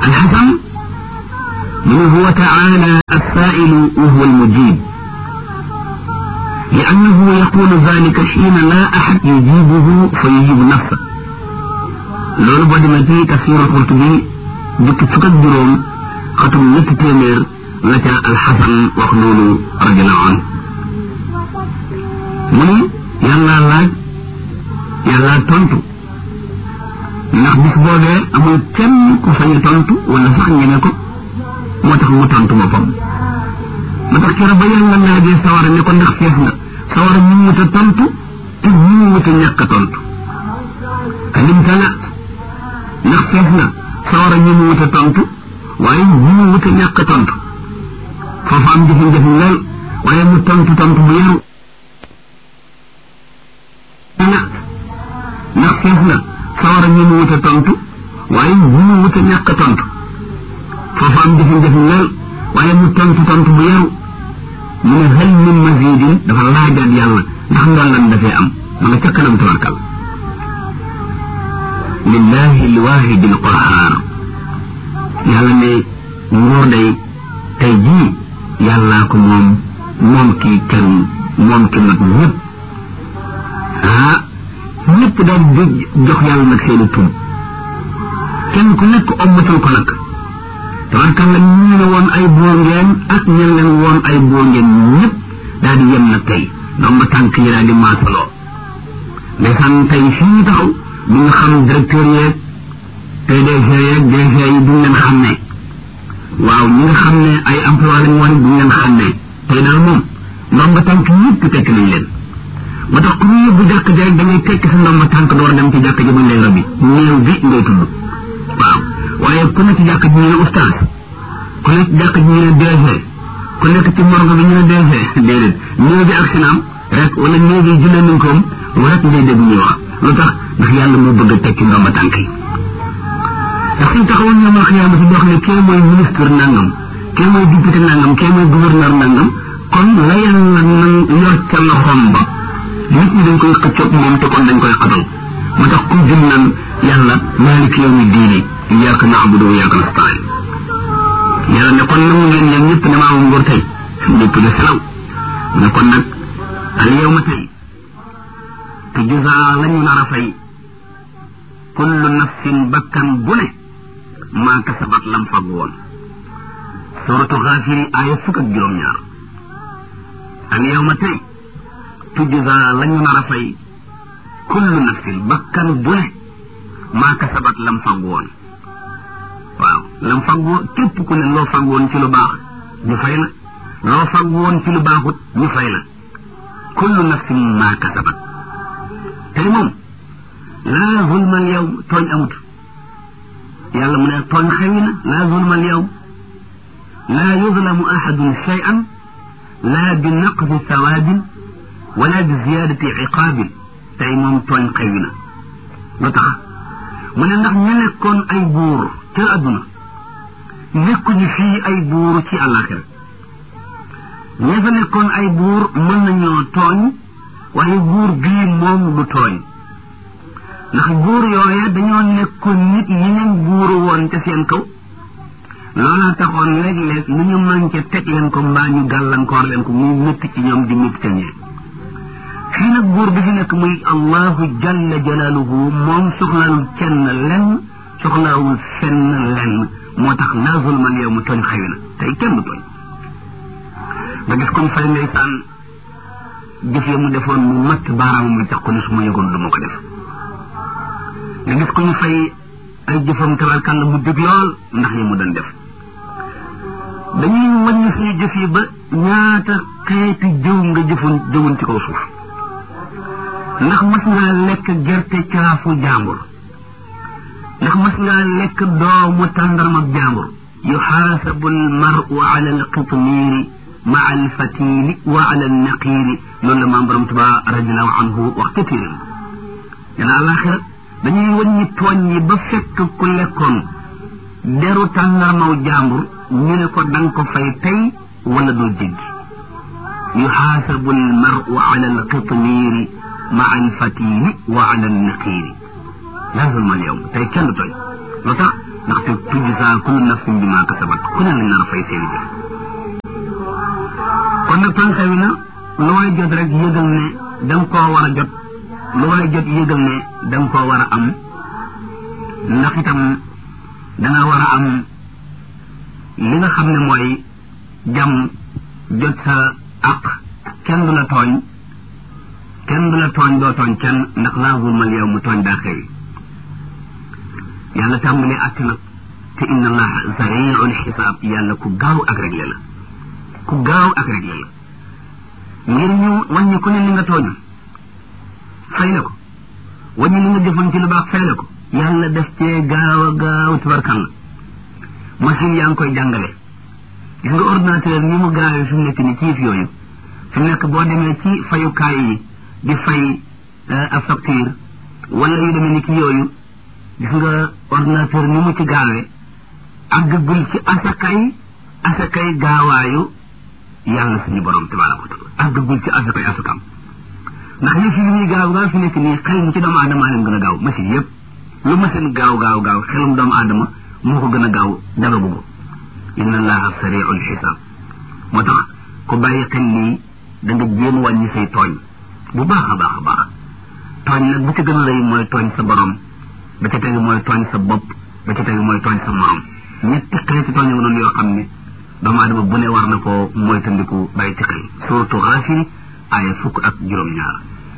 alxasan mu ne huwa taala alsailu wa huwa almujib لأنه يقول ذلك حين لا أحد يجيبه فيجيب نفسه loolu boo demee ci tafsir Qurtubi jukki fukk ak juróom xatum ñetti téeméer la ca alxasan wax loolu radiallahu anhu mu ni yàlla laaj yàlla tontu ndax bis boobee amul kenn ku sañ a tontu wala sax ñeme ko moo tax mu tontu boppam ma tax keroog ba yàlla laajee sawara ne ko ndax fees nga sawara ñu wut a tontu te ñu wut a ñàkk a tontu kalim tala ndax fees na sawara ñu mu wut a tontu waaye ñu mu wut a ñàkk a tontu foofu am jafe-jafe lool waaye mu tontu tontu bu yaru ndax fees na sawara ñu mu wut a tontu waaye ñu mu wut a ñàkk a tontu foofu am jafe-jafe lool waaye mu tontu tontu bu yaru mu ne hal min mazidin dafa laajaat yàlla ndax ndollan dafee am ma nga ca kanam tabarkal lillahi lwahidi lqahar yàlla ne nguur day tey jii yàllaa ko moom moom kii kenn moom ki nag ñëpp ah ñëpp daal di jox yàlla nag seeni tur kenn ku nekk ommatul ko nag tabarkalla ñu ne woon ay buur ngeen ak ñen leen woon ay buur ngeen ñëpp daal di yem nag tey ndoom ba tànk yi daal di maasaloo ndeysaan tey fii taxaw du nga xam directeur yeeg PDG yeeg DG yi duñ leen xam ne waaw ñi nga xam ne ay emploi lañ woon duñ leen xam ne tey daal moom ndomba tànk ñëpp tekk nañ leen ba tax ku ñu yóbbu jàkk ji rek da ngay tekk sa ndomba tànk door dem ci jàkk ji buñ lay robi néew bi ngay tudd waaw waaye ku nekk ci jàkk ji ñu ne oustaz ku nekk ci jàkk ji ñu ne DG ku nekk ci morgo bi ñu ne DG déedéet néew bi ak sinaam rek wala néew bi jullee nañ koom rek ngay dégg ñuy wax lu tax ndax yàlla moo bëgg a tekki ndomba tànk yi ndax suñ taxawoon ñoom al xiyaama si boo xam ne kee mooy ministre nangam kee mooy député nangam kee mooy gouverneur nangam kon la yàlla nan yor ca loxoom ba nit ñi dañ koy xëccoog moom te kon dañ koy xatal moo tax ku jëm naan yàlla maalik yawmi diini iyyaka na'budu wa iyyaka nasta'in yàlla ne kon nangu ngeen yéen ñëpp ne maa am nguur tey ñëpp ne selaw ne kon nag al yawma tey te juzaa lañu nar a fay kullu nafsin bakkan bu ne maa kasabat lam fag woon suratu xaafiri aaya fukk ak juróom-ñaar al yawma tey tujzaa lañu nar a fay kullu nafsin bakkan bu ne maa kasabat lam fag woon waaw lam fag woon képp ku ne loo fag woon ci lu baax ñu fay la loo fag woon ci lu baaxut ñu fay la kullu nafsin maa kasabat tey moom laa zulma al yawm tooñ amut yàlla mu ne tooñ xewi na laa zulma al yawm laa yuzlamu ahadun shay'an laa bi naqsi sawaabin wala bi ziyaadati iqaabin tey moom tooñ xewi na lu tax mu ne ndax ñu nekkoon ay buur ca adduna nekkuñu fii ay buur ci àllaaxira ña fa nekkoon ay buur mën nañoo tooñ waaye buur bii moom du tooñ ndax buur yooye dañoo nekkoon nit ñi leen buuru woon ca seen kaw loola taxoon léeg-léeg lu ñu manqué teg leen ko mbaa ñu gàllankoor leen ko muy métti ci ñoom di métti ca ñee fii nag buur bi fi nekk muy allahu jalla jalaaluhu moom soxlaalul kenn lenn soxlaawul fenn lenn moo tax laa zulmal yow mu tooñ xëy na tey kenn du tooñ nga gis comme fay ndeysaan jëf ya mu defoon mu matt baaraamam la tax ko ne su ma yëgoon du ma ko def nga gis ko ñu fay ay jëfam tabarkàlla mu dëgg lool ndax yi mu doon def dañuy wàññi suñu jëf yi ba ñaata xeeti jëw nga jëfoon jëwoon ci kaw suuf ndax mas ngaa lekk gerte caafu jàmbur ndax mas ngaa lekk doomu tàndarma jàmbur yuxaasabu almaru ala alqitmiiri maa alfatili wa ala alnaqiiri loolu la maam borom tuba radiallahu anhu wax ca téeréem dana alaxira dañuy wàññi tooñ yi ba fekk ku lekkoon deru tàndarmaw jàmbur ñu ne ko danga ko fay tey wala doo jéggi yuxaasabu almaru ala alqitmiiri maa alfatili wa ala alnaqiiri laa zulma alyawm tey kenn tooñ lu tax ndaxte tujzaa kullu nafsin bimaa kasabat ku ne lañ nar a fay seeni jëf kon nag tànka wi na lu waay jot rek yëgal ne da nga koo war a jot lu waay jot yëgal ne da nga koo war a am ndax itam danga war a am li nga xam ne mooy jàmm jot sa àq kenn du la tooñ kenn du la tooñ doo tooñ kenn ndax laa zulmal yow mu tooñ daa xewi yàlla tàmbalee àtt nag te inna allaha sariul xisaab yàlla ku gaaw ak réglé la ku gaaw ak réglé la ngir ñu wàññi ku ne li nga tooñ fay la ko wàññi li nga jëfoon ci lu baax fay la ko yàlla def cee gaaw a gaaw tubarkalla machine yaa ngi koy jàngale gis nga ordinateur ni mu gaawee fi mu nekk ni ci yëf yooyu fi mu nekk boo demee ci fayukaay yi di fay a facture wala yu demee ni ki yooyu gis nga ordinateur ni mu ci gaawee àggagul ci asakay asakay gaawaayu yàlla suñu borom tabaraka wa taala àggagul ci asakay asakam ndax yëf yi ñuy gaaw gaaw fi nekk nii xel mi ci doomu aadama leen gën a gaaw machine yëpp lu machine gaaw gaaw gaaw xelum doomu aadama moo ko gën a gaaw dara bugg inna allaha sariul xisaab moo tax ku bàyyi xel lii da nga jéem wàññi say tooñ bu baax a baax a baax tooñ nag bu ci gën a rëy mooy tooñ sa borom ba ca tegu mooy tooñ sa bopp ba ca tegu mooy tooñ sa morom ñetti xeeti tooñ nga noonu yoo xam ne doomu aadama bu ne war na koo moytandiku bàyyi ci xel suratu Gaafir aaya fukk ak juróom-ñaar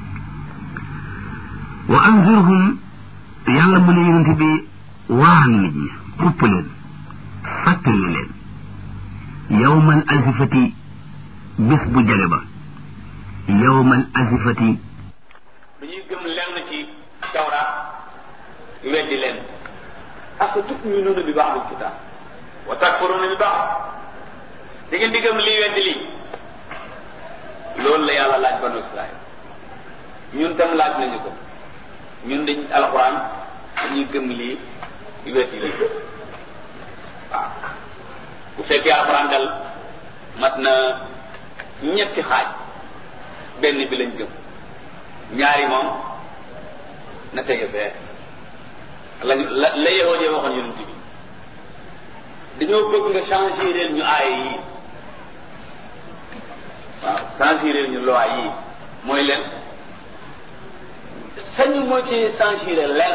wa anzirhum yàlla mu ne yonente bi waan nit ñi xupp leen fàttali leen yawmal azifati bés bu jale ba yawmal azifati dañuy gëm lenn ci tawraat weddi leen afa tuminuuna bi ba'dil kitaab wa takfuruuna bi ba'd da ngeen di gëm lii weddi lii loolu la yàlla laaj banu Israël ñun tam laaj nañu ko ñun dañ alxuraan dañuy gëm lii weddi lii waaw bu fekkee alxuraan dal mat na ñetti xaaj benn bi lañ gëm ñaari moom na tege fee lañ la la yahoo jee waxoon yonent bi dañoo bëgg nga changer leen ñu aaya yi waaw changer leen ñu loi yi mooy leen sañu moo ci changer leen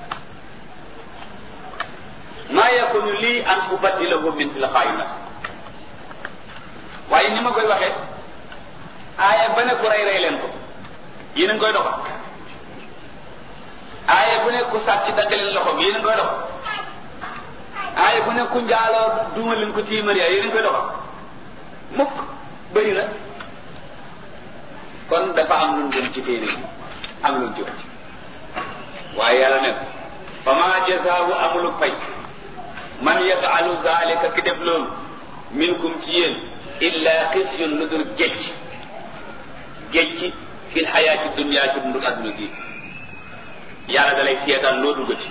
maa yakunu lii an ubaddilahu min tilqaa'i nafsi waaye ni ma koy waxee aaya ba ne ku rey rey leen ko yéen a ngi koy doxal aaya bu ne ku sàcc dagg leen loxo bi yéen a ngi koy doxal aaya bu ne ku njaaloo duuma leen ko tiimar yaa yéen a ngi koy doxal mukk bëri na kon dafa am lu gën ci téere bi am lu ci wàcc waaye yàlla ne fa ma jazaahu amulu fay man yafalu zalika ki def loolu minkum ci yéen illa xisyun lu dul gécc gécc fil xayaati dunia ci dundu adduna gi yàlla dalay seetaan loo duggati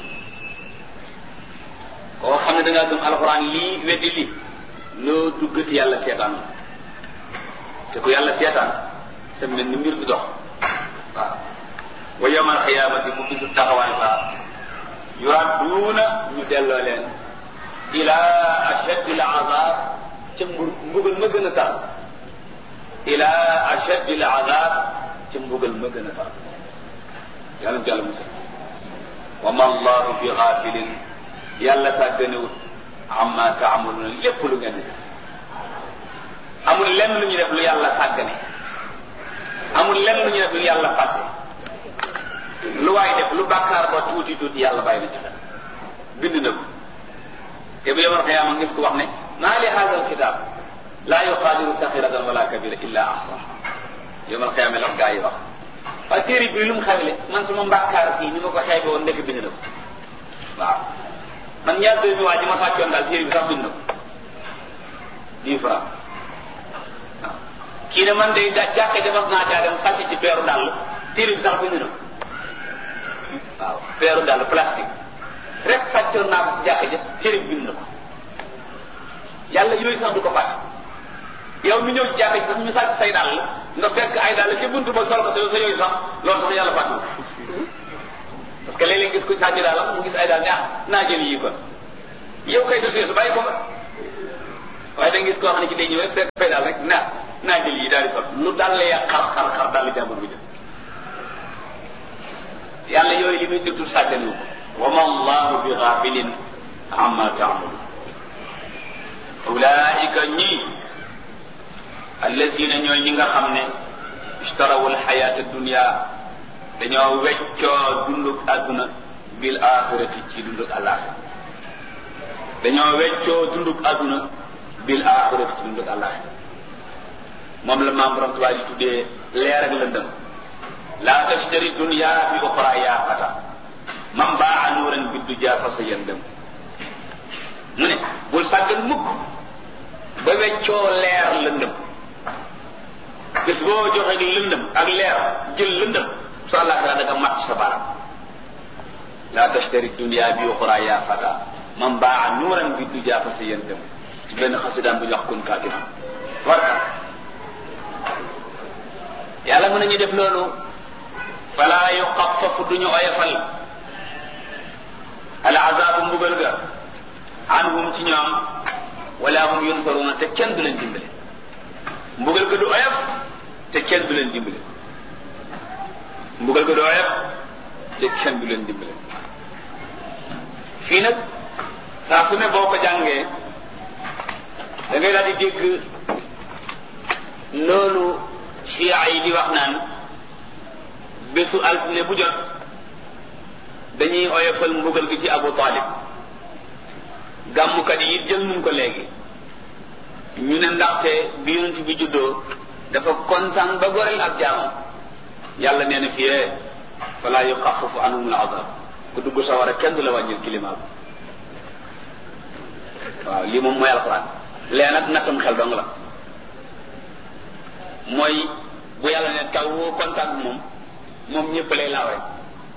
koo xam ne da ngaa gëm alxuraan lii weddi lii loo duggati yàlla seetaan te ku yàlla seetaan sa mel ni mbir bi dox waaw wa yawmal xiyaamati mu bisu taxawaay ba yuradduuna ñu delloo leen ila ashaddi al azab ca mbugal ma gën a tar ila ashaddi al azab ca mbugal ma gën a tar yàlla mu jàll musal wa ma allahu bi xaafilin yàlla sàgganewut amma taamaluuna lépp lu ngeen di def amul lenn lu ñu def lu yàlla sàggane amul lenn lu ñu def lu yàlla fàtte lu waay def lu bàkkaar ba tuuti tuuti yàlla bàyyi na ci xel bind na ko te bu yomal xiyaama ngis ko wax ne maa li hada alkitab laa yuqaadiru saxiratan wala kabira illa ahsaha yomal xiyaama la gaa yi wax waaye téere bi lu mu xewle man sama mbàkkaar fii ni ma ko xeebe woon ndekk bind na ko waaw man ñaar doomi waa ji ma sàccoon daal téere bi sax bind na ko dix francs waaw kii ne man day jàkke defas naa caa dem sàcc ci peeru dàll téere bi sax bind na ko waaw peeru dàll plastique rek sàccoon naa ko jàkk ja téere bi bind na ko yàlla yooyu sax du ko fàtte yow mi ñëw ci jàkk ji sax ñu sàcc say dàll nga fekk ay dàll ci buntu ba sol ko sa yooyu sax loolu sax yàlla fàtte parce que léeg-léeg gis ko sàcc dàllam mu gis ay dàll ne ah naa jël yii kon yow kay dossier su bàyyi ko nga waaye da nga gis koo xam ne ci day ñëw rek fekk fay daal rek naa naa jël yi daal di sol lu daal la yàq xar xar xar daal di jàmbur bi jël yàlla yooyu li muy déglu sàgganu ko wa ma allahu bi ghafilin amma taamalu ulaika ñii allazina ñooy ñi nga xam ne ishtarawu alxayata dunia dañoo weccoo dunduk àdduna bil axirati ci dunduk àllaaxira dañoo weccoo dunduk àdduna bil axirati ci dunduk àllaaxira moom la maam borom tubaab di tuddee leer ak lëndëm laa tashtari dunia bi oxra yaa fata man baa nuuran biddu jaa fa sa yëndëm mu ne bul sàggan mukk ba weccoo leer lëndëm bés boo joxe lëndëm ak leer jël lëndëm su àllaaxira da nga mat sa baram laa tashtari dunia bi oxra yaa fata man baa nuuran biddu jaa fa sa yëndëm ci benn xasidaan bu ñu wax kun kaatiman warka yàlla mën nañu def loolu fala yuxafafu duñu oyofal al azabu mbugal ga anhum ci ñoom wala hum yunsaruna te kenn du leen dimbale mbugal ga du oyof te kenn du leen dimbale mbugal ga du oyof te kenn du leen dimbale fii nag saa su ne boo ko jàngee da ngay daal di dégg loolu chia yi di wax naan bésu altine bu jot dañuy oyofal mbugal gi ci Abu Talib gàmmukat yi jël nun ko léegi ñu ne ndaxte bi yonent bi juddoo dafa kontaan ba goreel ab jaamam yàlla nee na fiyee fala yuxafafu anhum al azab ku dugg sawara kenn du la wàññil climat bi waaw lii moom mooy alxuraan lee nag nattam xel dong la mooy bu yàlla ne taw woo kontaan bi moom moom ñëpp lay laaw rek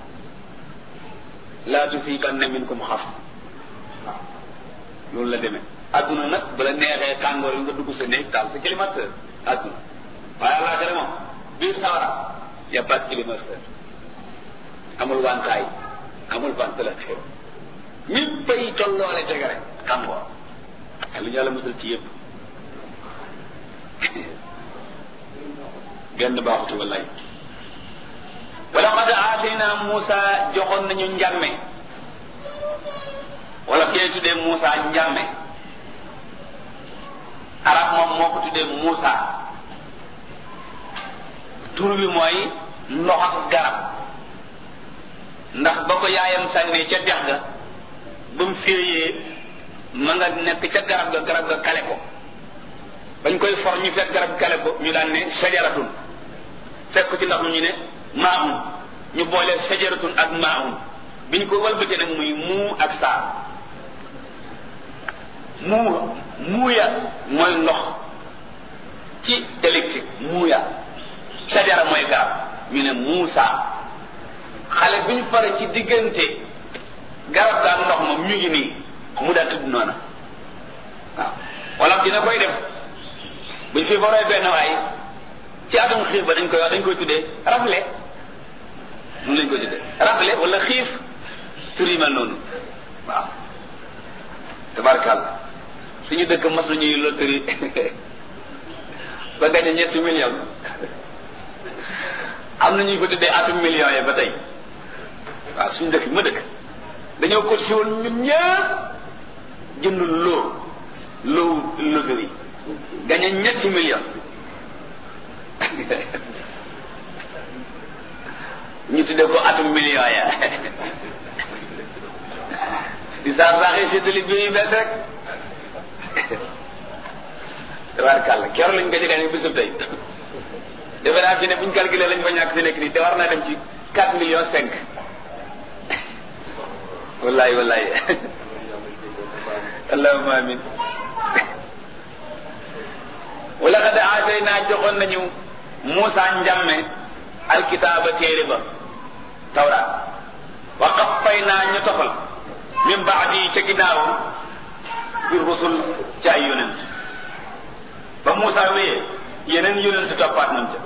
laa tusiibanna minkum xaf waaw loolu la demee adduna nag bala neexee tàngoor yi nga dugg sa néeg taal sa climatiseur adduna waaye àllaaxira moom biir sawara y a pas de climatiseur amul wantaay amul ventilateur ñëppay tolloole tege rek tàngoor lu ñu yàlla musal ci yëpp benn baaxutu wallaay wala qad aatayna Muusa joxoon nañu njàmme wala kee tuddee Muusa njàmme arab moom moo ko tuddee Muusa tur bi mooy ndox ak garab ndax ba ko yaayam sànnee ca dex ga ba mu féeyee ma nga nekk ca garab ga garab ga kale ko bañ koy for ñu fekk garab kale ko ñu daan ne sajaratun fekk ci ndax mu ñu ne maahun ñu boole sajaratun ak maahun biñ ko walbatee nag muy muu ak saa muu muuya mooy ndox ci électrique muuya sajara mooy garab ñu ne muusa xale bi ñu fare ci diggante garab ga ak ndox moom ñu ngi nii mu daa tudd noona waaw wala dina koy def buñ fi foree benn waay ci atum xiif ba dañ koy wax dañ koy tuddee rafle mun lañ koy tuddee rafle wala xiif tur yi mel noonu waaw tabarkàlla suñu dëkk mas nañuy loterie ba gañe ñetti million am na ñuy ko tuddee atum million yi ba tey waaw suñu dëkk ma dëkk dañoo ko si woon ñun ñëpp jënd loo loo loterie gañe ñetti million ñu tuddee ko atum million ya di saax saaxee séddali bi yu bees rek tabaarkàlla keroog lañ ko ci gañe bisub tey defe naa fi ne buñ calculé lañ fa ñàkk fi nekk nii te war naa dem ci quatre millions cinq wallahi wallahi allahumma amin wala xad aatay naa joxoon nañu Muusa njàmme alkitaaba téere ba tawraat wa qaffay naa ñu tofal min baadi ca ginnaawu bi rusul ci ay yonent ba Muusa wéyee yeneen yonent toppaat nañ ca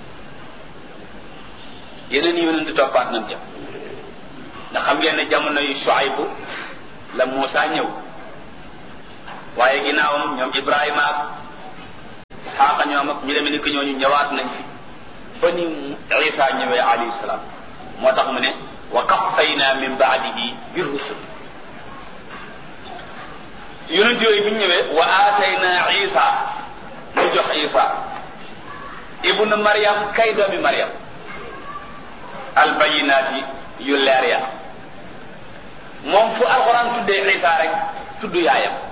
yeneen yonent toppaat nañ ca ndax xam ngeen ne jamono yu Shuaybu la Muusa ñëw waaye ginnaawam ñoom Ibrahima ak Isxaaqa ñoom ak ñu demee ni ko ñooñu ñëwaat nañ fi ba ni Isa ñëwee alayhi salaam moo tax mu ne wa qaffayna min baadihi bi rusul yonent yooyu bi ñu ñëwee wa aatayna Isa mu jox Isa ibnu Maryam kay doomi Maryam albayinaati yu leer ya moom fu alxuraan tuddee Isa rek tudd yaayam